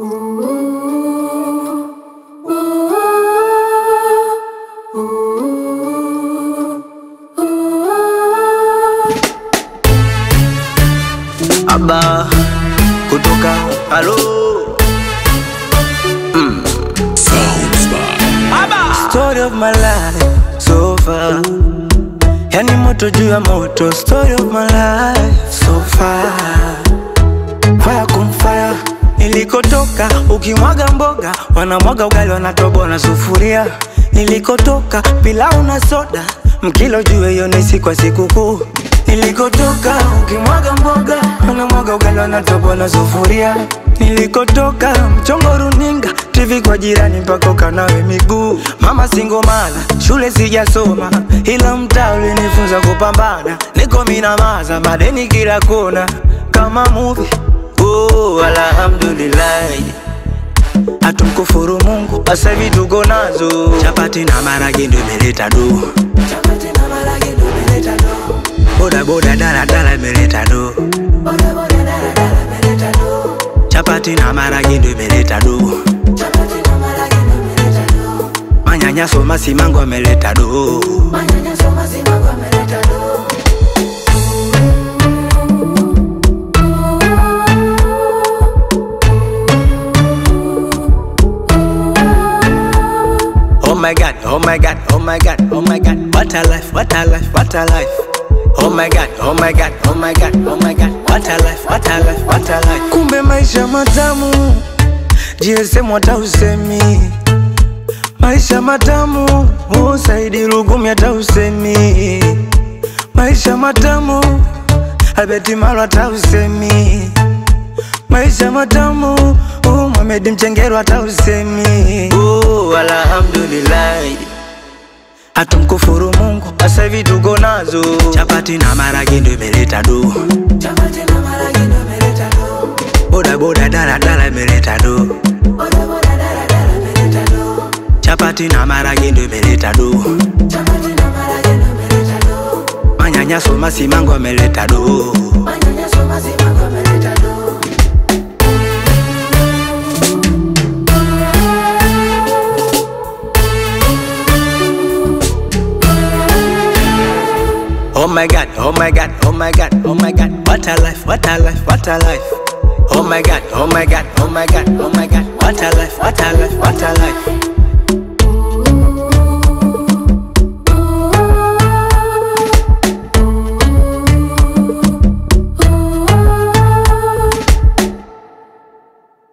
Aba kutoka halo Story of my life so far, yani moto juu ya moto. Story of my life so far, fire kumfire. Nilikotoka ukimwaga mboga, wanamwaga ugali, wanatoboa na sufuria. Nilikotoka pilau na soda, mkilo juu hiyo ni siku ya sikukuu. Nilikotoka ukimwaga mboga, wanamwaga ugali, wanatoboa na sufuria. Nilikotoka mchongo runinga, TV kwa jirani mpaka ukanawe miguu. Mama singomana, shule sijasoma, ila mtaa ulinifunza kupambana. Niko minamaza, madeni kila kona, kama movie. Oh, alhamdulillah hatumkufuru Mungu, sasa hivi tuko nazo chapati na marage ndio imeleta do, boda boda dala dala imeleta do, chapati na marage ndio imeleta do, manyanyaso masimango ameleta do. Oh my god, oh my god, oh my god, oh my god, what a life, what a life, what a life. Oh my god, oh my god, oh my god, oh my god, what a life, what a life, what a life. Kumbe maisha matamu, GSM hata usemi. Maisha matamu, usaidi rugumi hata usemi. Maisha matamu, Albert Malo hata usemi. Maisha matamu, uh, Mohamed Mchengero hata usemi. Oh, alhamdulillah hatumkufuru Mungu, sasa hivi tuko nazo chapati na marage ndio imeleta do, boda boda dala dala imeleta do, chapati na marage ndio imeleta do, manyanyaso masimango ameleta do. Oh my god, oh my god, oh my god, oh my god, what a life, what a life, what a life. Oh my god, oh my god, oh my god, oh my god, what a life, what a life, what a life.